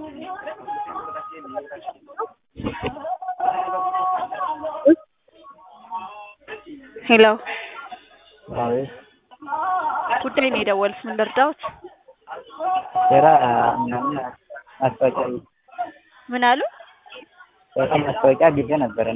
ሄሎ አቤት ጉዳይ ነው የደወሉት ምን ልርዳዎት? ስራ ምናምን ማስታወቂያ ምን አሉ? ስራ ማስታወቂያ ጊዜ ነበረና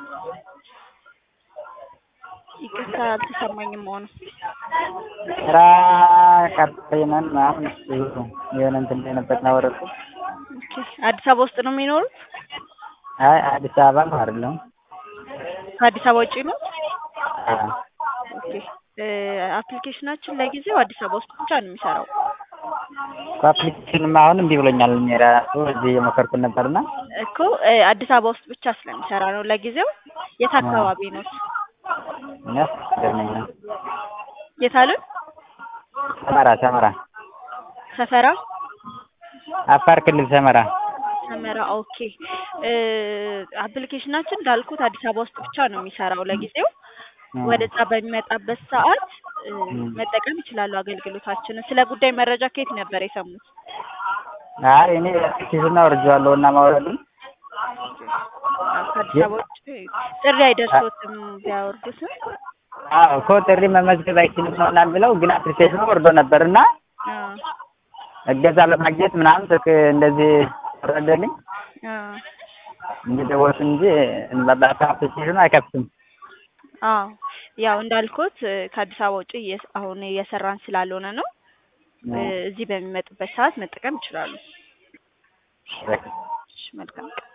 ይቅርታ አልተሰማኝም መሆኑ ስራ ቀጥይነን ምናምን ብዙ የሆነ እንትን ላይ ነበር ናወረቁ ኦኬ አዲስ አበባ ውስጥ ነው የሚኖሩት? አይ አዲስ አበባ ነው አይደለም ከአዲስ አበባ ውጪ ነው? አዎ ኦኬ እ አፕሊኬሽናችን ለጊዜው አዲስ አበባ ውስጥ ብቻ ነው የሚሰራው። አፕሊኬሽንም አሁን እምቢ ብሎኛል እኔ ራሱ እዚህ የሞከርኩት ነበርና እኮ እ አዲስ አበባ ውስጥ ብቻ ስለሚሰራ ነው ለጊዜው። የት አካባቢ ነው? እኛ ይገርመኛል የት አሉን? ሰመራ ሰመራ ሰፈራ አፋር ክልል ሰመራ ሰመራ ኦኬ እ አፕሊኬሽናችን እንዳልኩት አዲስ አበባ ውስጥ ብቻ ነው የሚሰራው ለጊዜው። ወደዛ በሚመጣበት ሰዓት እ መጠቀም ይችላሉ አገልግሎታችንን። ስለ ጉዳይ መረጃ ከየት ነበር የሰሙት? አይ እኔ አፕሊኬሽን አውርጄዋለሁ እና ማውረዱን አዎ ከአዲስ አበባ ውጭ ጥሪ አይደርሶትም ቢያወርዱትም? አዎ እኮ ጥሪ መመዝገብ አይችልም ነው ምናምን ብለው ግን አፕሊኬሽኑ ወርዶ ነበርና አዎ እገዛ ለማግኘት ምናምን ስልክ እንደዚህ ወረደልኝ አዎ እየደወልኩ እንጂ አፕሊኬሽኑ አይከፍትም። አዎ ያው እንዳልኩት እ ከአዲስ አበባ ውጪ እየስ አሁን እየሰራን ስላልሆነ ነው። እ እዚህ በሚመጡበት ሰዓት መጠቀም ይችላሉ። በቃ እሺ መልካም ቀን